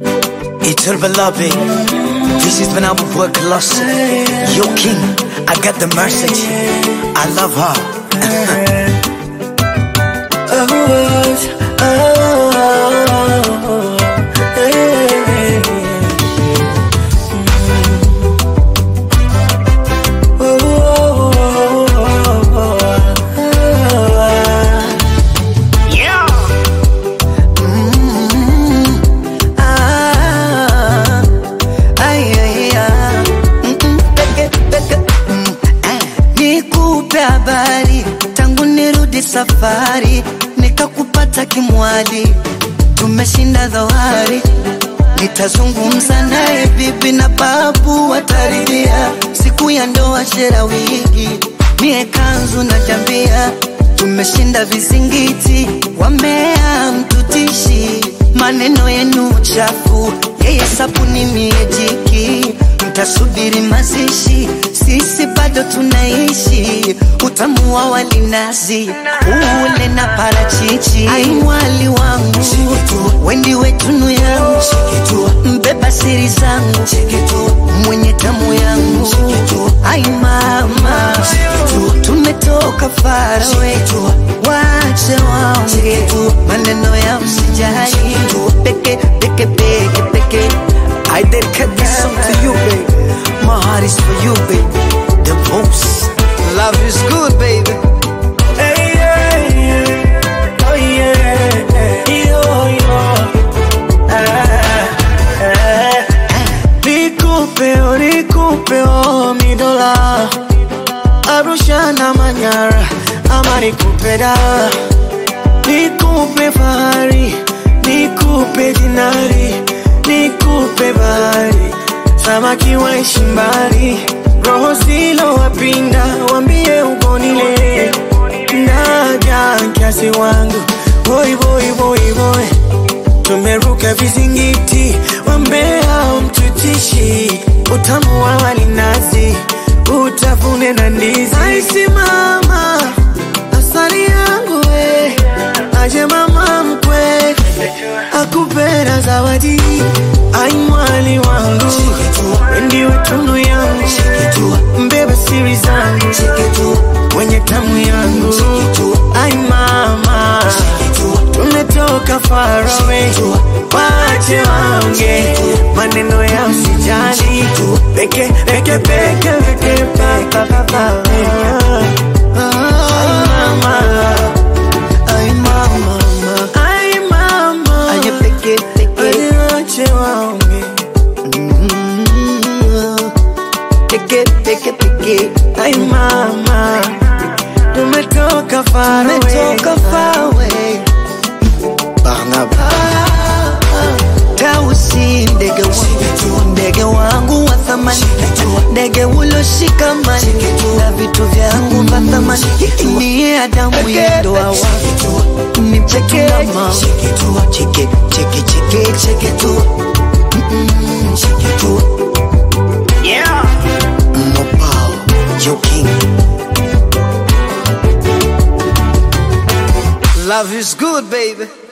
Itul beloved, this is when I will work lost. Yo king, I got the message. I love her. Ah, ay, ay, ah. Mm, mm, peke, peke, mm, eh. Nikupe habari tangu nirudi safari, nikakupata kimwali, tumeshinda dhoari. Nitazungumza naye bibi na babu wataridhia, siku ya ndoa shera wigi, mie kanzu na jambia, tumeshinda vizingiti, wamea mtutishi, maneno yenu chafu, yeye sabuni mie jiki, mtasubiri mazishi, sisi bado tunaishi, utamu wa walinazi ule na parachichi, ai mwali wangu wendi wetunu yangu mbeba siri zangu mwenye tamu yangu ai mama tumetoka farawe wache waonge maneno ya msijali peke peke peke peke I dedicate this song to you baby my heart is for you baby the most love is good baby Hey, yeah, yeah. Oh, yeah. Yo, yo. Ah, ah. Nikupe, oh, nikupe, oh, mi dola. Arusha na Manyara, ama nikupe da. Nikupe fahari, nikupe dinari, nikupe bahari. Samaki waishi mbali, roho zilo wapinda, wambie ugonile. Naja kiasi wangu, boy boy boy boy. Tumeruka vizingiti, wambea mtutishi, utamu wa walinazi, utafune na ndizi. Aisi mama, asali yangu we, aje mama mkwe, akupenda zawadi, ai mwali wangu, ndiwe tunu yangu, mbeba siri zangu, mwenye tamu yangu, ai mama, tumetoka far away, wache waonge maneno ya usijali, peke peke peke peke pa pa pa pa, ai mama, ay mama ai mama, aye peke peke wache waonge peke peke peke Ay mama, tumetoka far away. Umetoka far away Barnaba Tausi ndege wangu ndege wangu wa thamani ndege uloshikamani na vitu vyangu vya thamani niye Adamu ya ndoa wangu ni mcheke mama cheke cheke cheke cheke tu Mm, cheke tu Yeah. Mopao Yo King Love is good baby